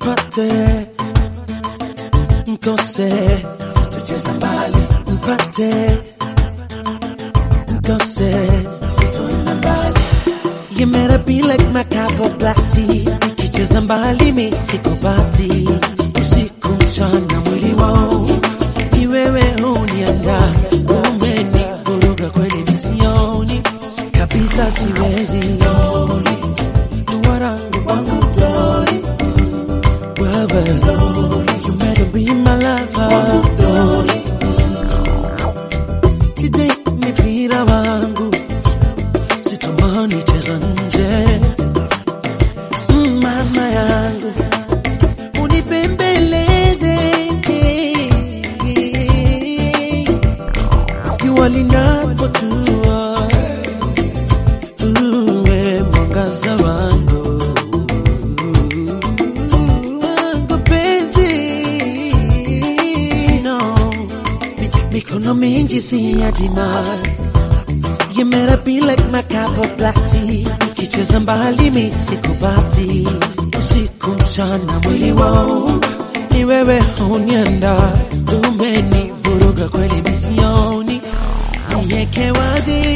mpate mkose sitocheza mbali mpate mkose sitoenda mbali You better be like my cup of black tea Nikicheza mbali mi sikupati Usiku mchana mwili wao Ni wewe hunianda Umenivuruga kweli misioni Kabisa siwezi Loli Duwarangu wangu Loli Wewe Loli You better be my lover Loli Today mipira wangu sitamani cheza nje Mm, mama yangu unipembeleze jua linapotua uwe mwangaza wangu wangu penzi no Mi- mikono mingi si ya dinari You better be like my cup of black tea Nikicheza mbali mi sikupati Usiku mchana mwili wao Ni wewe hunianda Umenivuruga kweli misioni Nieke wazi